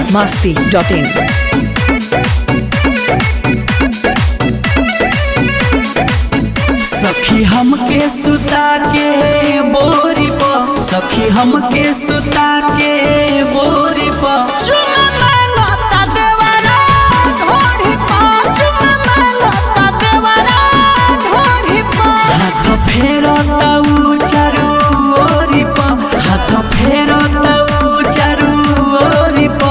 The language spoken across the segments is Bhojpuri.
biharmasti.in सखी हमके सुता के बोरी प सखी हमके सुता के बोरी प हाथ फेरता उ चारू ओरी प हाथ फेरता उ चारू ओरी प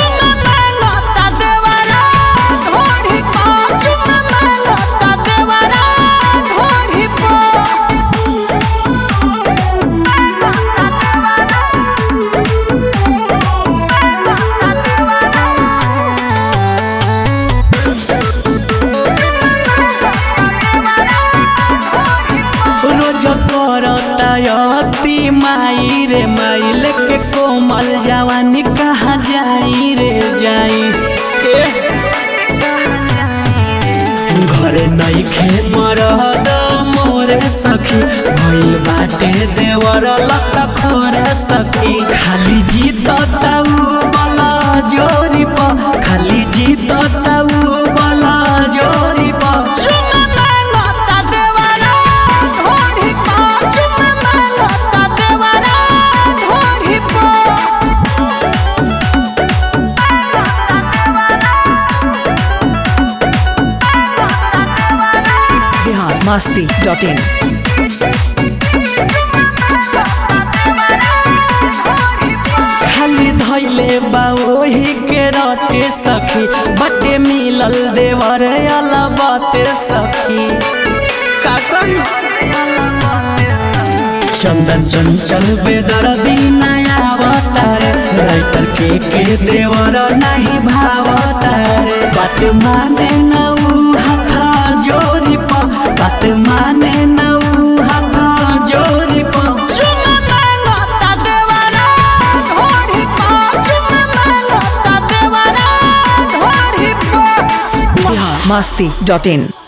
रोज करता अति माई रे माई लेके कोमल जवानी कहाँ जाई रे जाई ए घरे नहीं खे मरद मोरे सखी भइल बाटे देवर लत खोरे सखी खाली जीत ताऊ बला जोरी प खाली जीत ताऊ बला जोरी प biharmasti.in खाली धैले बा ओही के रटे सखी बटे मिलल देवर अला बाते सखी का कही चंदन चंचल बेदर्दी नया अवतार राइटर के के देवर नहीं भावतार बात माने न उ हाथा जोरी प बात माने न उ हाथा जोरी प biharmasti.in